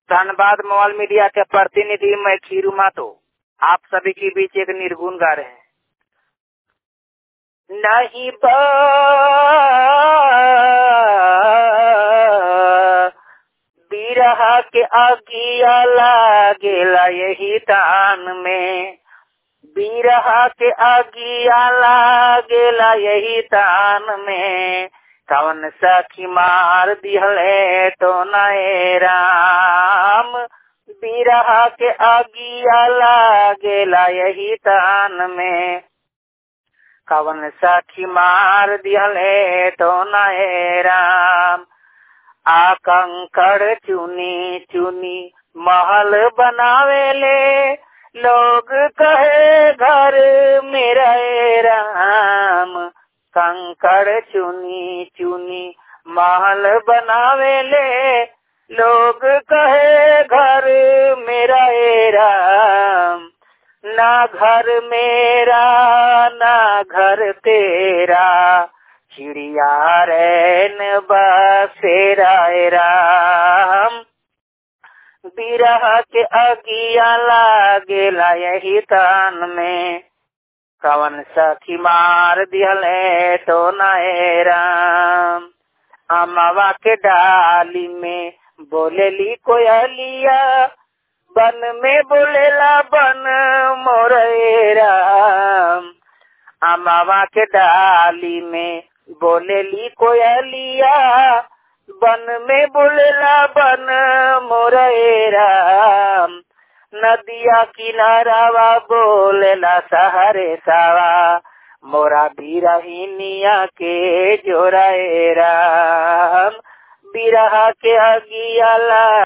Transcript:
Dhanbad mobile media के प्रतिनिधि मैं खीरू मातो आप सभी के बीच एक निर्गुण गा रहे हैं नहीं बा बिरहा के अगिया लागेला यही तान में बिरहा के अगिया लागेला यही तान में कवन सखी मार दिहले तो नए राम बिरहा के अगिया लागेला यही तान में कवन सखी मार दिहले तो नए राम आ कंकड़ चुनी चुनी महल बनावेले लोग कहे घर मेरा राम कंकड़ चुनी चुनी महल बनावेले लोग कहे घर मेरा राम ना घर मेरा ना घर तेरा चिड़िया रैन बसेरा राम बिरह के अगिया लागेला यही तान में कवन सखी मार दिहले तो नए राम अमावा के डाली में बोलेली कोयलिया बन में बोलेला बन मोरे राम अमावा के डाली में बोलेली कोयलिया बन में बोलेला बन मोरे राम नदिया किनारावा बोलेला सहरे सावा मोरा बिरहिनिया के जोराए राम बिरहा के अगिया